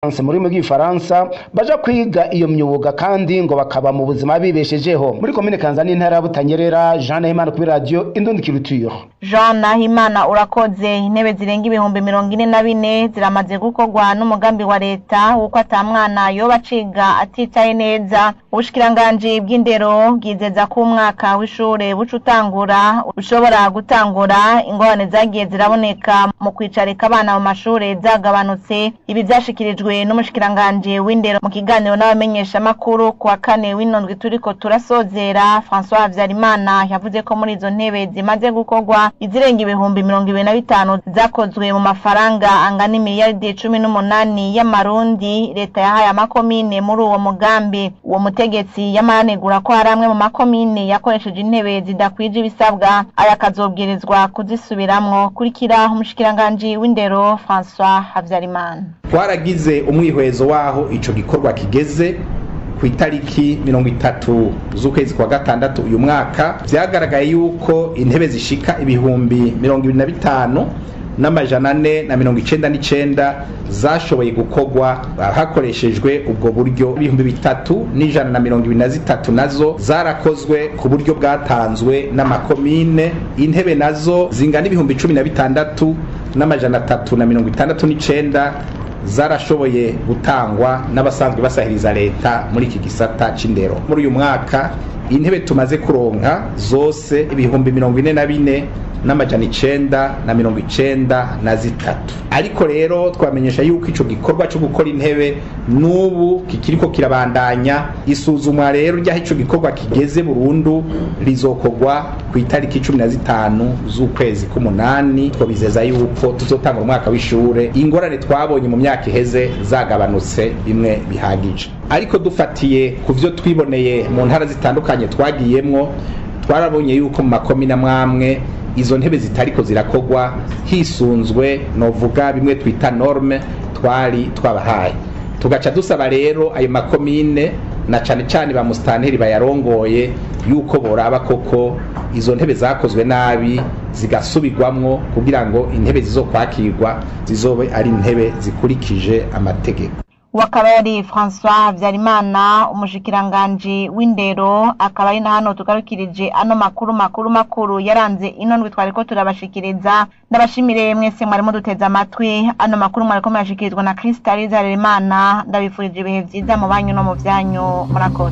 mu rurimi rw'igifaransa baja kwiga iyo myuga kandi ngo bakaba mu buzima bibeshejeho muri komine kanza n'intara ya butanyerera jean nahimana kuri radiyo indundi kirutiro jean nahimana urakoze intebe zirenga ibihumbi mirongo ine na bine ziramaze gukorwa n'umugambi wa leta w'uko ata mwana yoba aciga atitaye neza ubushikiranganji bw'indero bwizeza ko umwaka w'ishure buca utangura ushobora gutangura ingorane zagiye ziraboneka mu kwicarika abana mu mashure zagabanutse ibi vyashikirijwe n'umushikiranganji w'indero mu kiganiro n'abamenyeshamakuru ku wa kane w'inondwi turiko turasozera françois habyarimana yavuze ko muri izo ntebe zimaze gukorwa izirenga ibihumbi mirongo ibiri na bitanu zakozwe mu mafaranga angana imiliyaridi cumi n'umunani y'amarundi leta yahaye amakomine muri uwo mugambi uwo mutegetsi yamanegura ko hari amwe mu makomine yakoresheje intebe zidakwije ibisabwa aya akazobwirizwa kuzisubiramwo kurikira umushikiranganji w'indero françois habyarimana twaragize umwihwezo w'aho ico gikorwa kigeze ku itariki mirongo itatu z'ukwezi kwa gatandatu uyu mwaka vyagaragaye yuko intebe zishika ibihumbi mirongo ibiri na bitanu n'amajana ane na mirongo icenda n'icenda zashoboye gukorwa hakoreshejwe ubwo buryo ibihumbi bitatu n'ijana na mirongo ibiri na zitatu nazo zarakozwe ku buryo bwatanzwe n'amakomine intebe nazo zingana ibihumbi cumi na bitandatu n'amajana atatu na mirongo itandatu n'icenda zarashoboye gutangwa n'abasanzwe basahiriza leta muri iki gisata c'indero muri uyu mwaka intebe tumaze kuronka zose ibihumbi mirongo ine na bine n'amajana icenda na mirongo icenda na zitatu ariko rero twamenyesha yuko ico gikorwa co gukora intebe n'ubu kikiriko kirabandanya isuzumwa rero ry'aho ico gikorwa kigeze burundu rizokorwa ku itariki cumi na zitanu z'ukwezi k'umunani twabizeza yuko tuzotanga umwaka w'ishure ingorane twabonye mu myaka iheze zagabanutse bimwe bihagije ariko dufatiye ku vyo twiboneye mu ntara zitandukanye twagiyemwo twarabonye yuko mu makomine amwamwe izo ntebe zitariko zirakogwa hisunzwe novuga bimwe twita norme twari twabahaye tugaca dusaba rero ayo makomine na cane cane ba musitanteri bayarongoye yuko boraba koko izo ntebe zakozwe nabi zigasubirwamwo kugira ngo intebe zizokwakirwa zizobe ari intebe zikurikije amategeko wakaba yari François Habyarimana umushikiranganji w'indero akaba ari na hano tugarukirije ano makuru makuru makuru yaranze ino ndwi twariko turabashikiriza ndabashimire mwese mwarimo duteze amatwi ano makuru mwariko murashikirizwa na Crystal Zarerimana ndabifurije ibihe vyiza mu banyu no mu vyanyu murakoze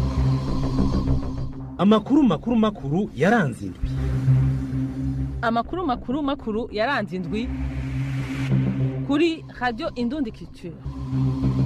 amakuru makuru makuru yaranze indwi amakuru makuru makuru yaranze indwi kuri radio indundi culture